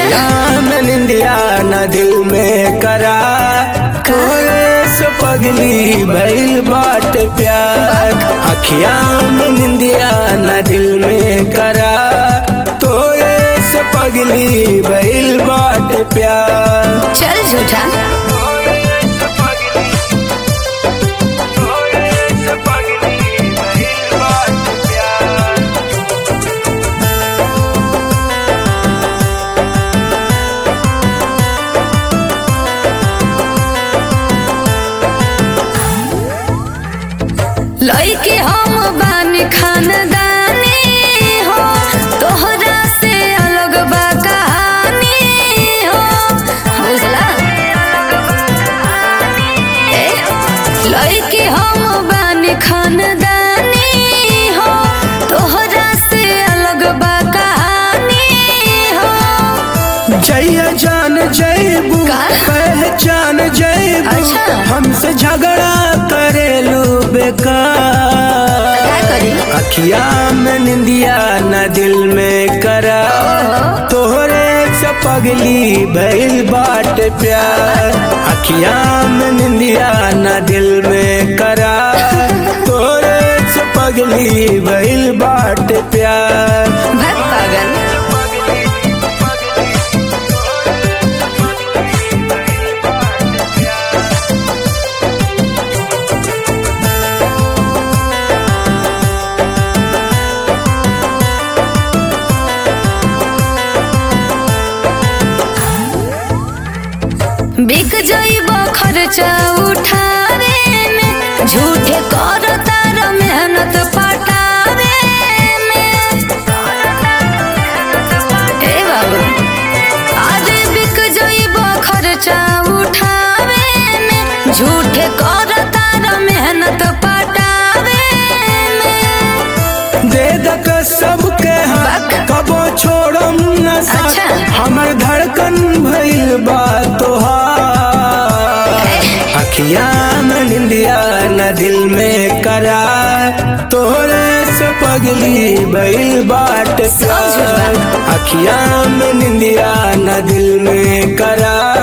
अखियां में निंदिया न दिल में करा तोरे से पगली भइल बाट प्यार अखियां में निंदिया न दिल में करा तोरे से पगली भइल बाट प्यार चल झूठा लइके हम बानी खानदानी हो तोहरा से अलग बा कहानी हो बुझला ए, लइके हम बानी खानदानी हो तोहरा से अलग बा कहानी हो जय जान जयबू का? पहचान जयबू अच्छा। हमसे झगड़ा करेलू बेकार क्या करी अखिया में निंदिया न दिल में करा तोहरे से पगली भइल बाट प्यार अखिया में निंदिया न दिल में करा तोहरे से पगली भइल बाट प्यार भग पागल बिक जाइब खर्चा उठावे में झूठे कर तार मेहनत पटावे में ए बाबू आज बिक जाइब खर्चा उठावे में झूठे कर तार मेहनत पटावे में दे दक सबके हाथ बक। कबो छोड़म न साथ अच्छा। हमर धड़कन भइल बा तोहार अखिया में निंदिया न दिल में करा तोरे से पगली भइल बाट समझ बा। अखिया में निंदिया न दिल में करा